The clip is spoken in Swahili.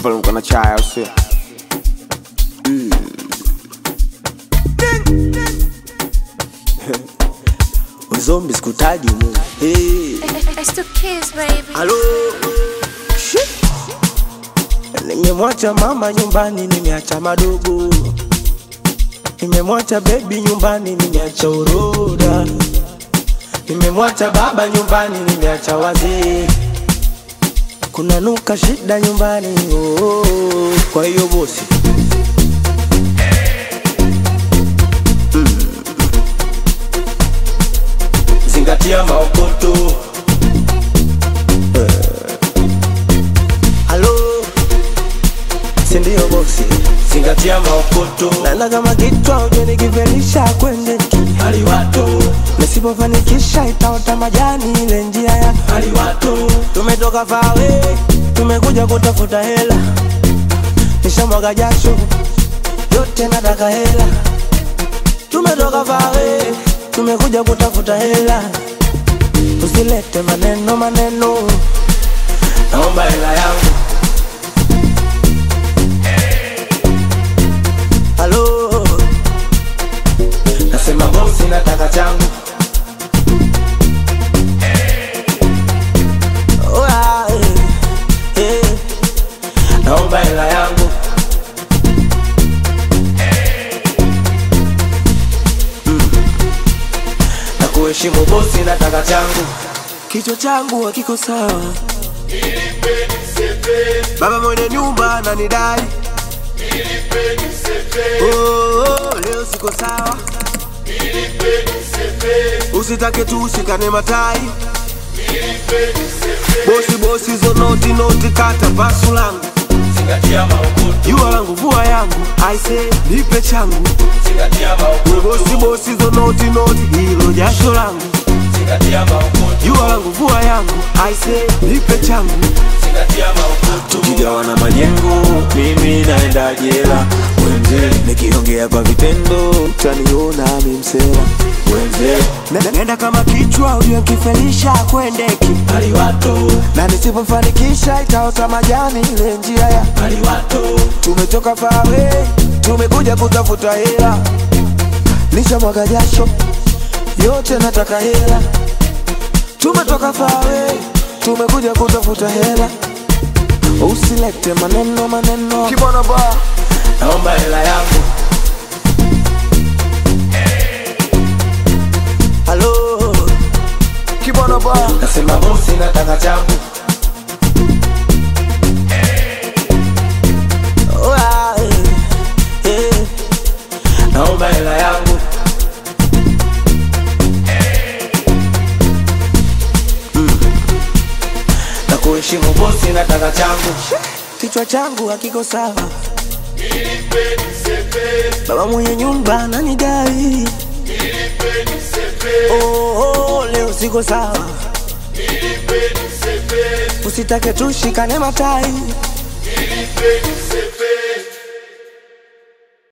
pale uko na chai au sio? Uzombi sikutaji umu. Hey. It's the kids, baby. Halo. Shit. Nimemwacha mama nyumbani, nimeacha madogo. Nimemwacha baby nyumbani, nimeacha uroda. Nimemwacha baba nyumbani, nimeacha wazee. Kuna nuka shida nyumbani, oh, oh, oh. Kwa hiyo bosi zingatia maokoto. Halo, si ndio bosi? Zingatia maokoto. Nana kama kichwa uje nikivelisha kwende haliwato, nisipofanikisha itaota majani ile njia ya haliwato. Tumetoka fawe, tumekuja kutafuta hela, nishamwaga jasho yote, nataka hela. Tumetoka fawe, tumekuja kutafuta hela, usilete maneno maneno, naomba hela yangu. Halo, nasema bosi, nataka changu. Oh, ah, eh, eh, naomba hela yangu. Mm. Na kuheshimu bosi, nataka changu. Kichwa changu hakiko sawa, baba mwenye nyumba ananidai Oh, oh, leo siko sawa, usitake tu ushikane matai. Bosi bosi zo noti noti, kata pasu langu, Zingatia maokoto, jua langu vua yangu, aise nipe changu. zingatia We maokoto, bosi bosi zo noti noti, hilo jasho langu, zingatia maokoto, jua langu vua yangu, aise nipe changu. zingatia maokoto, tukigawana majengo, mimi naenda jela. Wenze nikiongea kwa vitendo, utaniona mimsela. Wenze Na- nenda kama kichwa, ujue nkifelisha kwendeki, haliwato, na nisipofanikisha itaota majani ile njia ya haliwato, tumetoka fawe, tumekuja kutafuta hela, nishamwaga jasho yote, nataka hela. Tumetoka fawe, tumekuja kutafuta hela, usilete maneno maneno. Kibwana ba naomba hela yangu, halo, kibwana ba nasema bosi, nataka changu, Oh, ah, eh, eh. naomba hela yangu, na kuheshimu bosi, nataka changu, kichwa changu hakiko sawa, baba mwenye nyumba ananidai. Oh, oh, leo siko sawa, usitake tushikane matai. Nilipe nisepe